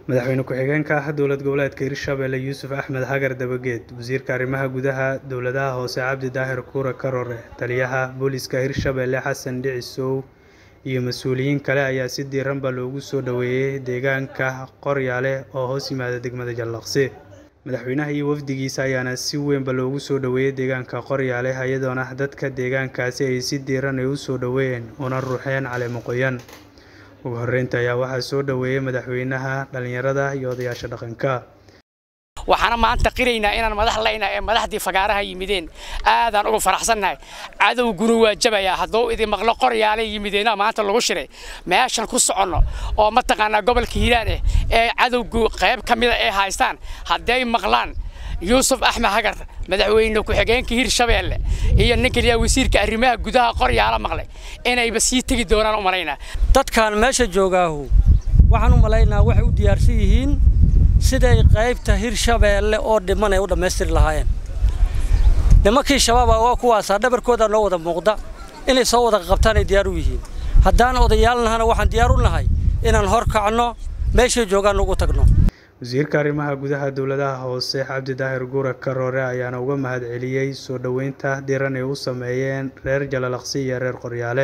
madaxweyne ku-xigeenka dowlad goboleedka hirshabelle yuusuf axmed hagar dabageed wasiirka arrimaha gudaha dowladaha hoose cabdi daahir kuure karore taliyaha booliska hirshabelle xasan dhicisow iyo mas-uuliyiin kale ayaa si diiranba loogu soo dhoweeyey deegaanka qoryaale oo hoos yimaada degmada jallaqsi madaxweynaha iyo wafdigiisa ayaana si weynba loogu soo dhoweeyey deegaanka qoryaale iyadoona dadka deegaankaasi ay si diiran ay u soo dhoweeyeen una ruuxeen caleemo qoyan ugu horreynta ayaa waxaa soo dhoweeyey madaxweynaha dhallinyarada iyo odayaasha dhaqanka waxaana maanta qiraynaa inaan madax laynaa ee madaxdii fagaaraha yimideen aadaan uga faraxsannahay cadowguna waa jabayaa hadduu idin maqlo qoryaalay yimideena maanta lagu shiray meeshan ku soconno oo mataqaanaa gobolka hiiraan eh ee cadowgu qayb ka mida ay haystaan hadday maqlaan yuusuf axmed hagar madaxweyne ku-xigeenka hirshabeelle iyo ninka liyaa wasiirka arrimaha gudaha qoryaala maqlay inayba sii tegi doonaan u malaynaa dadkan meesha joogaahu waxaan u malaynaa waxay u diyaarsan yihiin siday qaybta hirshabeelle oo dhiman ay u dhammaystiri lahaayeen nimankii shabaaba waa kuwaasaa dhabarkooda noo wada muuqda inay soo wada qabtaan ay diyaar u yihiin haddaan odayaalnahana waxaan diyaar u nahay inaan hor kacno meeshay joogaan ugu tagno wasiirka arrimaha gudaha dowladaha hoose cabdi daahir guure karoore ayaana uga mahad celiyey soo dhoweynta diran ay u sameeyeen reer jalalaqsi iyo reer qoryaale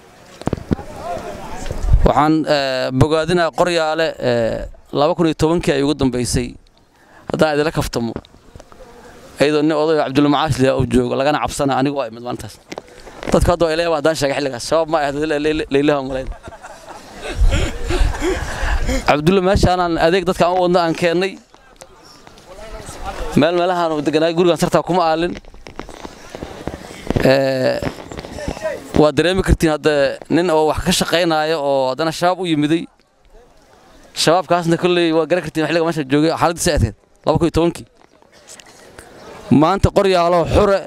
waxaan bogaadinaa qoryaale laba kun iyo tobankii ay ugu dambaysay haddaan idila kaftamo iyadoo nin odayo cabdulmacaash liyaa uu joogo lagana cabsana anigu waa imid maalintaas dadku hadda waa ileeba haddaan sheegay xilligaas shabaab ma ahad laylaha malayn cabdulla meeshaanaan adeeg dadkaan u wadna aan keennay meel meelahaan deganaay gurigaan sartaa kuma aalin waa dareemi kartiin hadda nin oo wax ka shaqaynaayo oo haddana shabaab u yimiday shabaabkaasna kolley waa garan kartiin xilliga meesha joogay xaaladdiisa aadkeed laba kun iyo tobankii maanta qoryaalo xure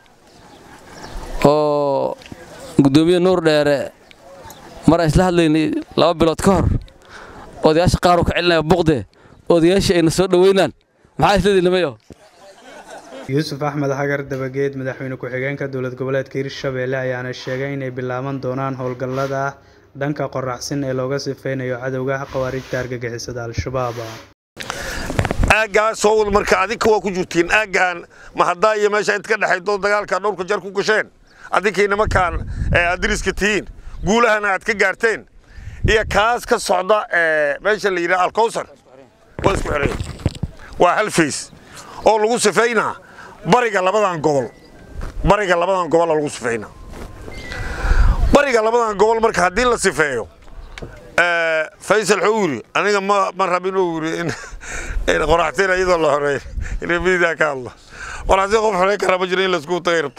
oo guddoomiye nuur dheere mar aan isla hadlaynay laba bilood ka hor odayaasha qaar uu ka celinaya buqde odayaashii ayna soo dhoweynaan maxaa isleedihi nimayo yuusuf axmed hagar dabageed madaxweyne ku-xigeenka dowlad goboleedka hirshabelle ayaana sheegay inay bilaaban doonaan howlgallada dhanka qoraxsin ee looga sifaynayo cadowga khawaarijta argagixisada al-shabaab aaggaa soo wad marka adinka waa ku jirtiin aaggaan ma haddaa iyo meesha inta ka dhexaydo dagaalka dhowrka jar ku gasheen adinkii nimankaan adiriska tihiin guulahana aad ka gaarteen iyo kaas ka socda meesha la yidhaha alkowsar waa isku xidhay waa hal fays oo lagu sifaynaa bariga labadan gobol bariga labadan gobola lagu sifeynaa bariga labadan gobol marka haddii la sifeeyo faysal wuxuu yidhi aniga ma ma rabin uu yidhi in qoraxteen iyadoo la horeeyo inay mididaa ka hadlo qoraxteen qof xoreyn kara ma jiro in laisku tagay rabta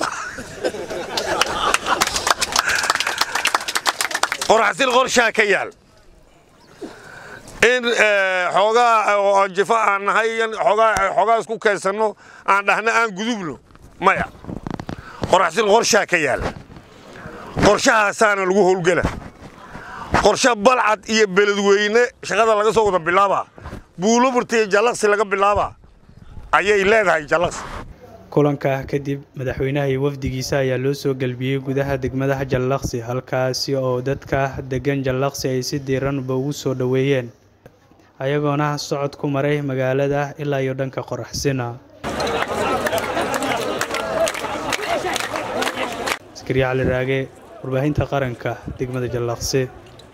qoraxtiin qorshaa ka yaal in xoogaa oo jifa aan nahay xoogaa isku keensanno aan dhahna aan gudubno maya qoraxtiin qorshaa ka yaal qorshahaasaana lagu howlgela qorshe balcad iyo beledweyne shaqada laga soo wada bilaabaa buuloburta iyo jallaqsi laga bilaabaa ayay leedahay jallaqsi kulanka kadib madaxweynaha iyo wafdigiisa ayaa loo soo gelbiyey gudaha degmadaha jallaqsi halkaasi oo dadka degan jallaqsi ay si diiranba ugu soo dhoweeyeen ayagoona socod ku maray magaalada ilaa iyo dhanka qoraxsina askariya cali raage warbaahinta qaranka degmada jallaqsi